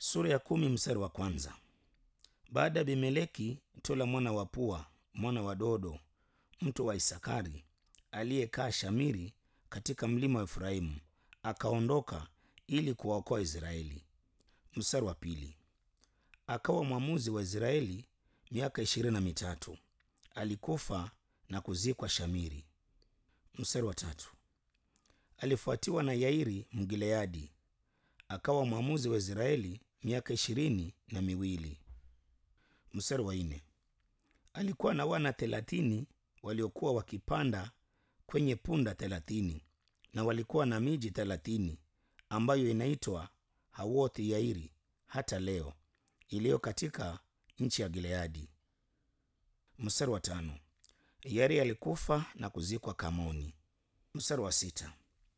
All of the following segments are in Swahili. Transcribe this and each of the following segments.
Sura ya kumi mstari wa kwanza. Baada ya Abimeleki, Tola mwana wa Pua mwana wa Dodo mtu wa Isakari aliyekaa Shamiri katika mlima wa Efraimu akaondoka ili kuwaokoa Israeli. Mstari wa pili. Akawa mwamuzi wa Israeli miaka ishirini na mitatu. Alikufa na kuzikwa Shamiri. Mstari wa tatu. Alifuatiwa na Yairi Mgileadi akawa mwamuzi wa Israeli miaka ishirini na miwili. Mstari wa nne. Alikuwa na wana thelathini waliokuwa wakipanda kwenye punda thelathini na walikuwa na miji thelathini ambayo inaitwa Hawothi Yairi hata leo iliyo katika nchi ya Gileadi. Mstari wa tano. Yairi alikufa na kuzikwa Kamoni. Mstari wa sita.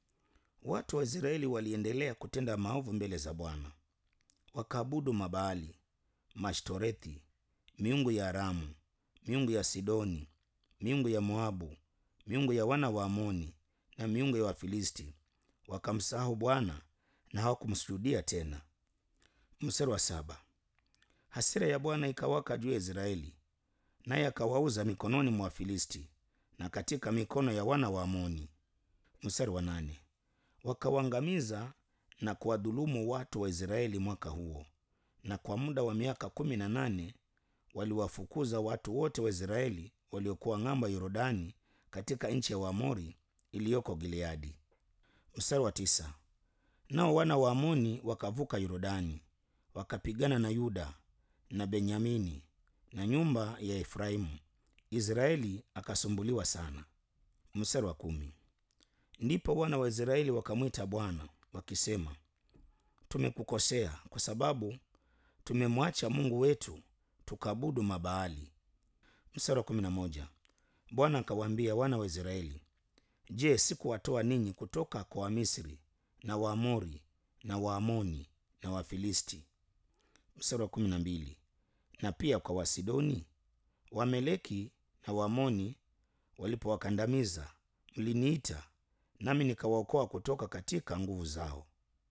Watu wa Israeli waliendelea kutenda maovu mbele za Bwana, wakaabudu Mabaali, Mashtorethi, miungu ya Aramu, miungu ya Sidoni, miungu ya Moabu, miungu ya wana wa Amoni na miungu ya Wafilisti. Wakamsahau Bwana na hawakumsujudia tena. Mstari wa saba. Hasira ya Bwana ikawaka juu ya Israeli, naye akawauza mikononi mwa Wafilisti na katika mikono ya wana wa Amoni. Mstari wa nane. Wakawaangamiza na kuwadhulumu watu wa Israeli mwaka huo, na kwa muda wa miaka kumi na nane waliwafukuza watu wote wa Israeli waliokuwa ng'ambo ya Yordani katika nchi ya Waamori iliyoko Gileadi. Mstari wa tisa. Nao wana wa Amoni wakavuka Yordani wakapigana na Yuda na Benyamini na nyumba ya Efraimu. Israeli akasumbuliwa sana. Mstari wa kumi. Ndipo wana wa Israeli wakamwita Bwana wakisema, tumekukosea kwa sababu tumemwacha Mungu wetu tukaabudu Mabaali. Mstari wa kumi na moja. Bwana akawaambia wana wa Israeli, je, sikuwatoa ninyi kutoka kwa Wamisri na Waamori na Waamoni na Wafilisti? Mstari wa kumi na mbili. Na pia kwa Wasidoni, Wameleki na Waamoni walipowakandamiza, mliniita nami nikawaokoa kutoka katika nguvu zao.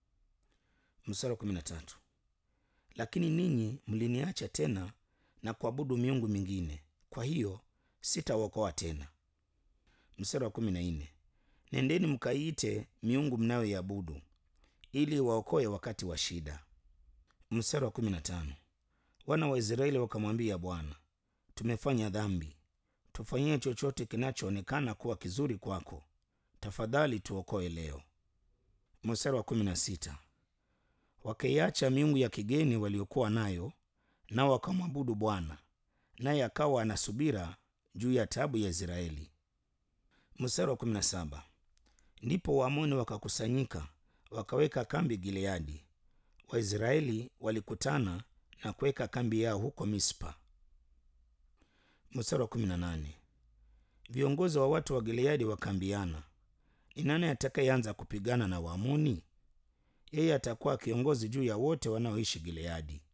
Mstari wa kumi na tatu. Lakini ninyi mliniacha tena na kuabudu miungu mingine, kwa hiyo sitawaokoa tena. Mstari wa kumi na nne. Nendeni mkaiite miungu mnayoiabudu ili waokoe wakati wa shida. Mstari wa kumi na tano. Wana wa Israeli wakamwambia Bwana, tumefanya dhambi, tufanyie chochote kinachoonekana kuwa kizuri kwako, tafadhali tuokoe leo. Mstari wa kumi na sita. Wakaiacha miungu ya kigeni waliokuwa nayo, nao wakamwabudu Bwana, naye akawa ana subira juu ya taabu ya Israeli. Mstari wa kumi na saba. Ndipo Waamoni wakakusanyika wakaweka kambi Gileadi. Waisraeli walikutana na kuweka kambi yao huko Mispa. Mstari wa kumi na nane. Viongozi wa watu wa Gileadi wakaambiana, ni nani atakayeanza kupigana na Waamoni? Yeye atakuwa kiongozi juu ya wote wanaoishi Gileadi.